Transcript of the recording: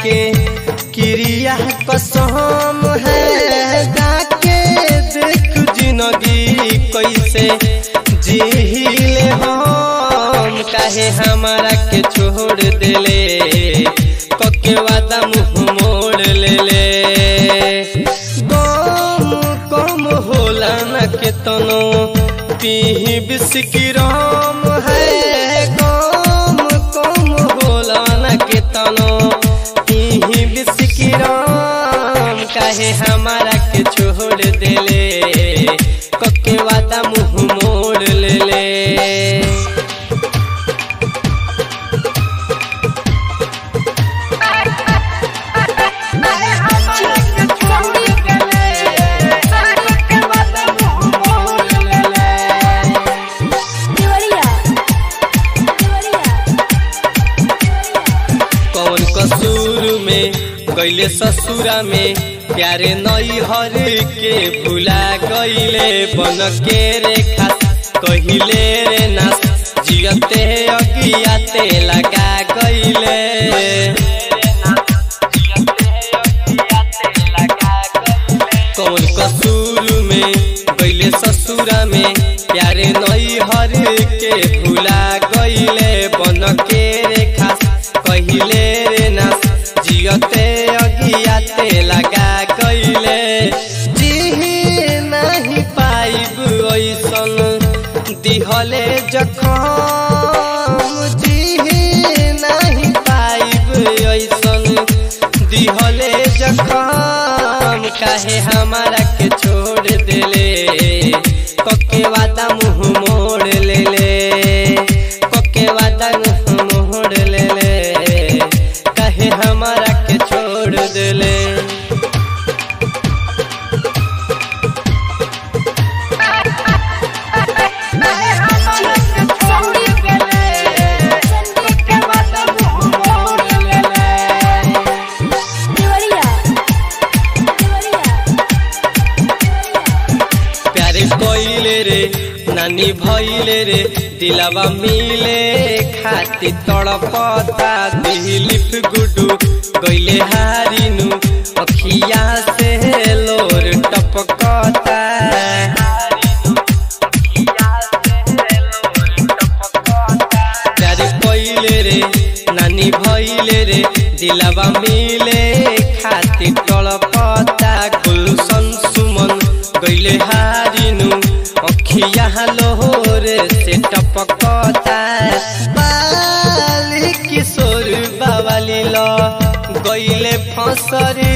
के क्रिया कसम है जाके देख जिंदगी कैसे जीले हम काहे हमारा के छोड़ देले कके वादा मुंह मोड़ ले ले गम कम होला न के तनो पीही बिस्की राम है गम कम होला न के तनो पीही बिस्की राम काहे हमारा के छोड़ देले कके वादा मुंह मोड़ ले ले देवरिया देवरिया कौन कसूर में गैले ससुरा में प्यारे नई हर के भुला गईले बन के रेखा कहिले रे नास जियते अगियाते लगा गईले कौन कसूर में गैले ससुरा में प्यारे नई हर के भुला गईले बन के रेखा कहिले रे ना जियते अगियाते लगा गईले जी नहीं पाइब ऐसन दिहले जखम जी नहीं पाइब ऐसन दिहले जखम काहे हमारा के छोड़ देले कके वादा मुंह मोड़ ले ले कके वादा मुंह मोड़ ले ले काहे हमारा के छोड़ देले देवरिया देवरिया प्यारे कोइले रे नानी भइले रे दिलावा मिले खाती तड़पता दिलिप गुडू गइले हारिनु अखिया से लोर टपकता प्यारे कोइले रे नानी भइले रे दिलावा मिले खाती तड़पता गुलशन सुमन गइले हारिनु अखिया लोहर से टपकता बाली किशोर बाबाली ल गइले फसरी